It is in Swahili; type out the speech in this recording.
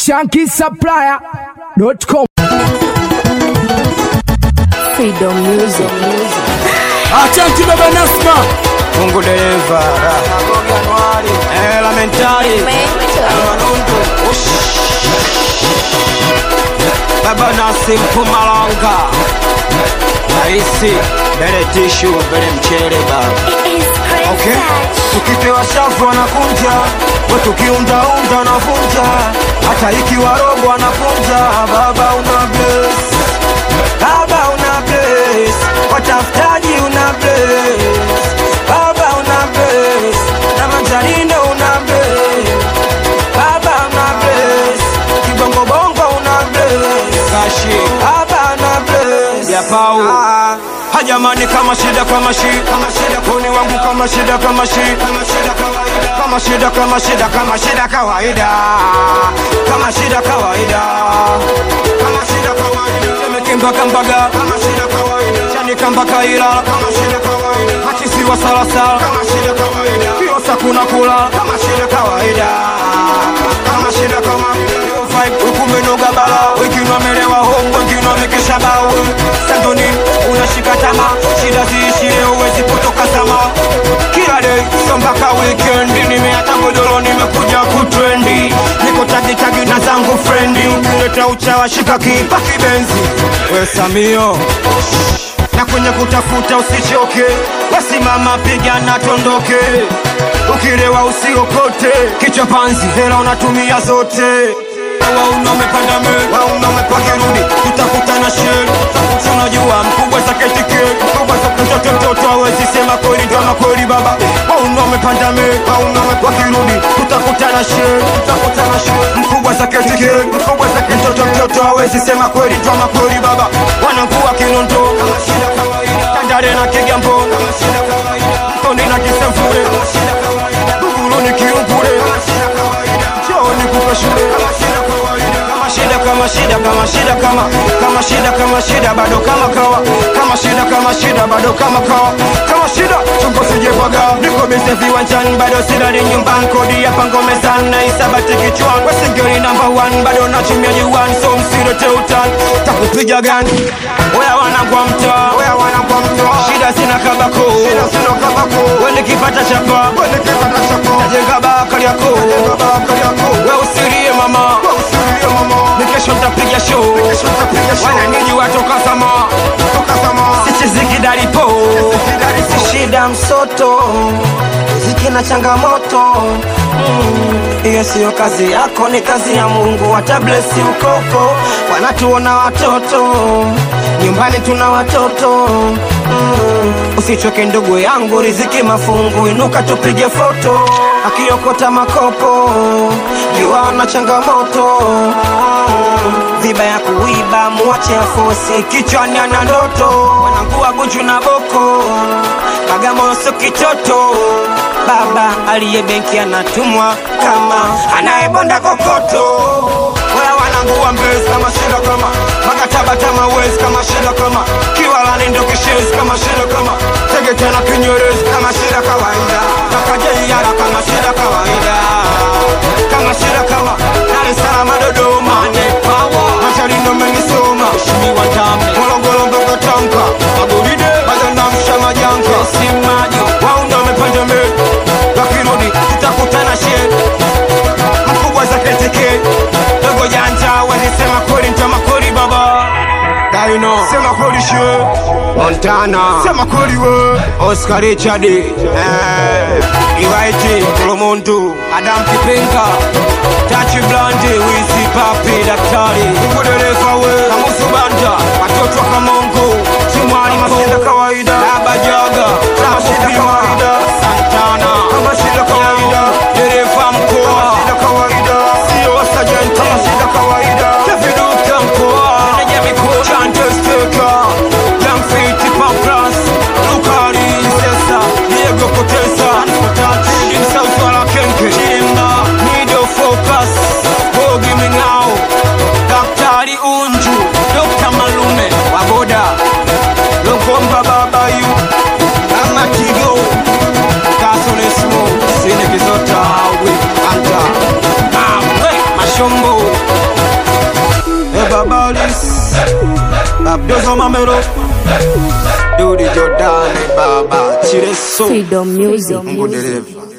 shankisupplier.com. Freedom Music. Asante baba Nasma, Mungu dereva, elementari, baba Nasim Pumalanga, Raisi, bele tishu, bele mchele baba. Okay. Tukipewa shafu anakunja, we tukiundaunda anakunja, hata ikiwa robo anakunja. Baba una bless, baba una bless, watafutaji una bless, baba una bless, na manjarino una bless, baba una bless, kibongo bongo una bless, kashi baba una bless, ya pau hajamani kama shida kama shi kama shida kuni wangu kama shida kama shi kama shida kawaida kama shida kama shida kama shida kawaida kama shida kawaida kama shida kawaida tumekimba kambaga kama shida kawaida chani kamba kaila kama shida kawaida hakisiwa salasala kama shida kawaida kiosa kuna kula kama shida kawaida kama shida kama ukumenoga bala wengine wamelewa hongo wengine wamekesha bao sandoni unashika tama shida ziishie uwezi kutoka sama kila day so mpaka weekend nimeata godoro nimekuja kutrendi niko tagitagi na zangu frendi ukileta uchawa shika kipa kibenzi we samio na kwenye kutafuta usichoke wasimama pigana tondoke ukilewa usiokote kichwa panzi hela unatumia zote wauna umepanda me wauna umepakirudi tutakutana sheri tunajua mkubwa saketike mkubwa mtoto mtoto awezi sema kweli ndo ama kweli baba wauna umepanda me wauna umepakirudi tutakutana sheri tutakutana sheri mkubwa saketike mkubwa saketike mtoto mtoto awezi sema kweli ndo ama kweli baba wanakuwa kinondo kama shida kawaida tandale na kigambo kama shida kawaida mtoni na kisemfure kama shida kawaida buguluni kiumpure kama shida kawaida chooni kupe shule kama shida kawaida kama shida kama shida kama shida kama kama shida kama shida bado kama kawa kama shida kama shida bado kama kawa kama shida chungo sijepaga niko bise viwanjani bado silali nyumbani kodi ya pango mezani na isabati kichwani wesingeri namba 1 bado nachumia juani so msilete utani takupiga gani oya wanangwa mtaa oya wanangwa mtaa shida sina kabako shida sina kabako wende kipata chapa wende kipata chapa najenga bakari yako najenga bakari yako we usirie mama we usirie mama nikesho ntapiga show nikesho ntapiga show wana niji watoka sama toka sama sichiziki dalipo si shida msoto ziki na changamoto hiyo mm, siyo kazi yako ni kazi ya mungu watablesi ukoko wanatuona watoto nyumbani tuna watoto mm, usichoke ndugu yangu riziki mafungu inuka tupige foto akiokota makopo jua na changamoto mm, viba ya kuiba mwache afosi kichwani ana ndoto wanangua gunju na boko kagamoso kitoto baba aliye benki anatumwa kama anayebonda kokoto wala wanangua mbezi kama shida kama makatabata wezi kama shida kama kiwalani ndo kishezi kama shida kama tegetena kinyerezi kama shida kawaida makajeiara kama shida kawaida kama shida kama Dar es Salaam Dodoma Nepawa Machalino menisoma Mheshimiwa Ndame Morogoro mpaka Tanga Magoride Mazanda msha majanka Simaji Waunda wamepanda mbele Wakirudi tutakutana shehe mkubwa za keteke dogo janja walisema kweli ntama kweli baba Daino sema kweli she Montana sema kweli we Oscar Richard eh Iwaiti Kolomontu Adam Kipenga Tachi Blandi Wizi Papi Daktari Kukudereva we Kamusu Banda Watoto wa Kamongo Chimwani Masenda kawaida Baba Jaga Kama shida kawaida Santana Kama shida kawaida Dereva mkoa Shida kawaida Sio sajenti Kama shida kawaida Keviduka mkoa Meneja mikoa Chante Steka Young Fiti Pamplas Lukari Sesa Diego Potesa Imsa Uswala Kenke Chimba Nido Focus babalis abdozo mamero dudi jordani baba chireso Freedom Music. mungu dereva